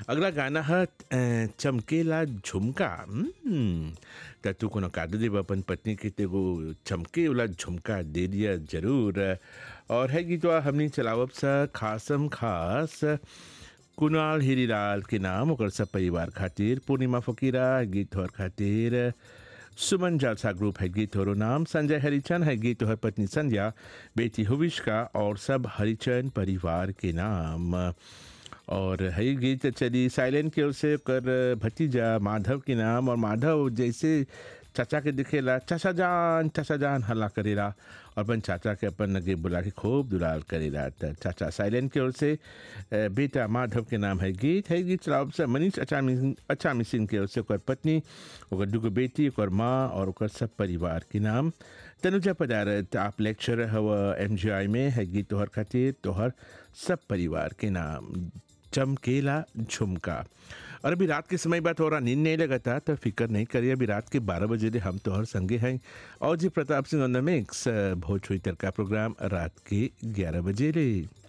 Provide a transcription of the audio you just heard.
अगला गाना है अ, चमकेला झुमका हम्म, त तू कोनो कादू देब अपन पत्नी के तेगो चमके वाला झुमका दे दिया जरूर और है गीतवा हमनी चलावब सा खासम खास कुणाल हीरीलाल के नाम ओकर सब परिवार खातिर पूर्णिमा फकीरा गीत और खातिर सुमन जालसा ग्रुप है गीत और नाम संजय हरिचंद है गीत और पत्नी संध्या बेटी हुविश्का और सब हरिचंद परिवार के नाम और है गीत चली साइलेंट की ओर से कर भतीजा माधव के नाम और माधव जैसे चाचा के दिखेला चाचा जान चाचा जान हल्ला करेला और अपन चाचा के अपन लगे बुला के खूब दुलार करेला त चाचा साइलेंट की ओर से अ, बेटा माधव के नाम है गीत है गीत चलाओ से मनीष अचामी अचामी सिंह के ओर से ओकर पत्नी ओकर दुगो बेटी ओकर माँ और ओकर सब परिवार के नाम तनुजा पदारत आप लेक्चर हव एम में है गीत तोहर खातिर तोहर सब परिवार के नाम चमकेला झुमका और अभी रात के समय बात हो रहा नींद नहीं लगता तो फिक्र नहीं करिए अभी रात के बारह बजे ले हम तोहर संगे हैं और जी Pratap Singh on the mix Bhojpuri Tadka program रात के ग्यारह बजे ले